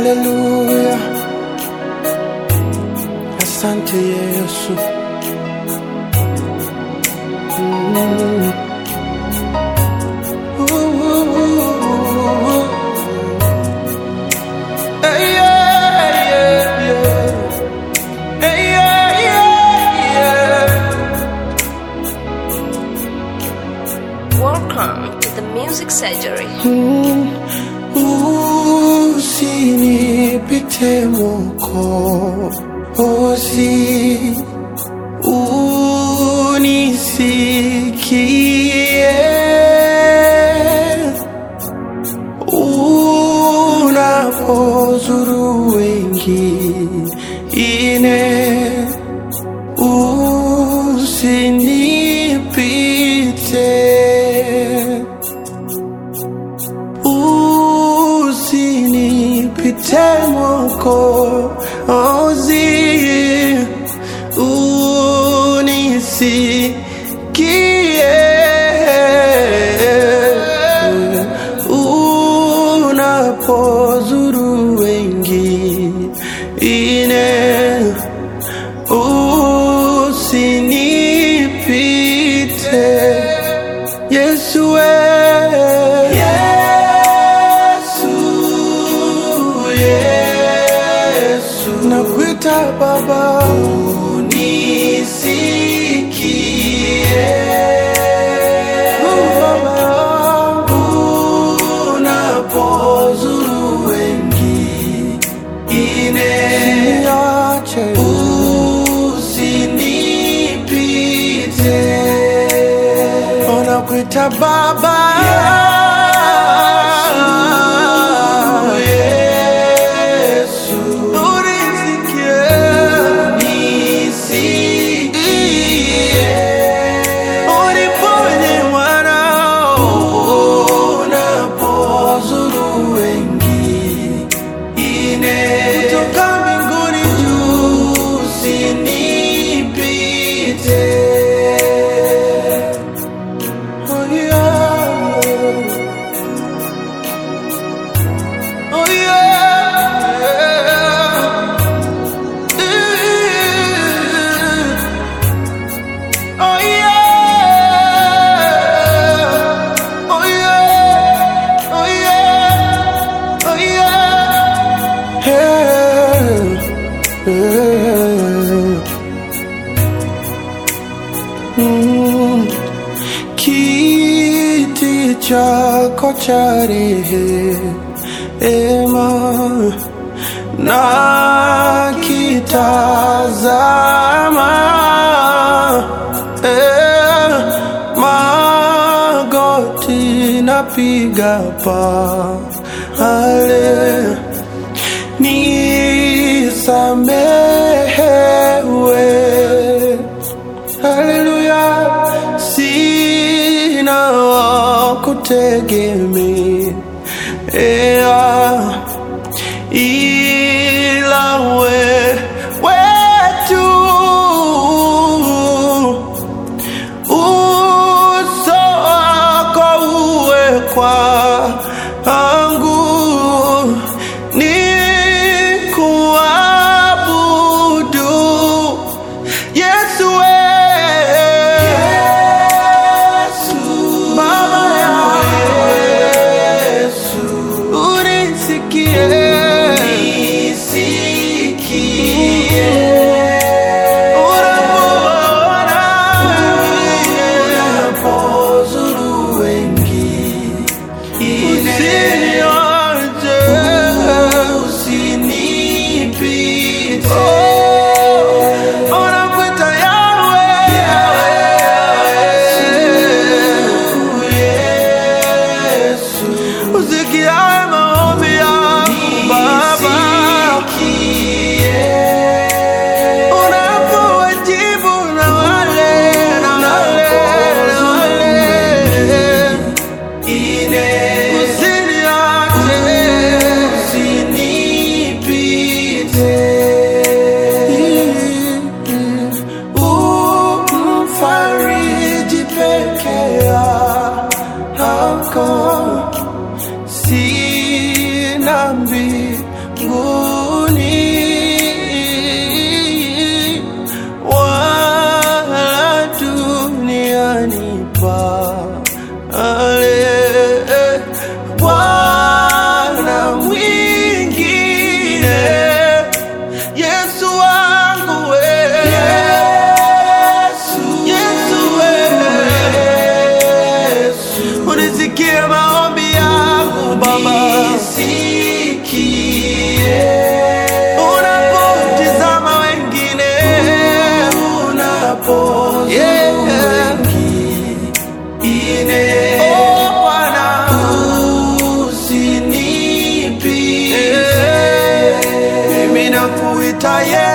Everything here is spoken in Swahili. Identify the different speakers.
Speaker 1: Haleluya, asante Yesu. Mm. Ooh, ooh, ooh, ooh. Hey, yeah, yeah, yeah. Hey, yeah, yeah, yeah.
Speaker 2: Welcome to the Music Surgery.
Speaker 1: Mm. Usinipite Mwokozi, unisikie unapozuru wengine, usinipite usinipite Mwokozi, unisikie unapozuru wengine, usinipite Yesu we. Yesu, Yesu. Nakuita Baba unisikie. Oh, Baba yangu. Unapozuru wengine. Usiniache. Usinipite. Unakuita Baba Yesu, unisikie. Uniponye mwanao. Unapozuru wengine. Kutoka mbinguni juu, usinipite. Oh yeah. Oh yeah. Oh yeah. Oh yeah. Oh yeah. Oh yeah. Hey. Hey. Mm. Kiti chako cha rehema na kitazama eh, magoti napiga pale nisamehewe Haleluya, sina wa kutegemea ila wewe tu. Uso wako uwe kwangu, nikuabudu Yesu we. Baba yangu. Unisikie. Unapoona. Usiniache. Oh, unakuita Yahweh. Usikie maombi yangu Baba, unapowajibu na wale na wale na wale, usiniache, umfariji peke yako sina mbinguni mbinguni wala duniani pale. Bwana mwingine, Yesu wangu we, Yesu we, unisikie maombi yangu Baba, unapotizama wengine, Yeah. Oh, Bwana, Eh, mimi nakuita Yesu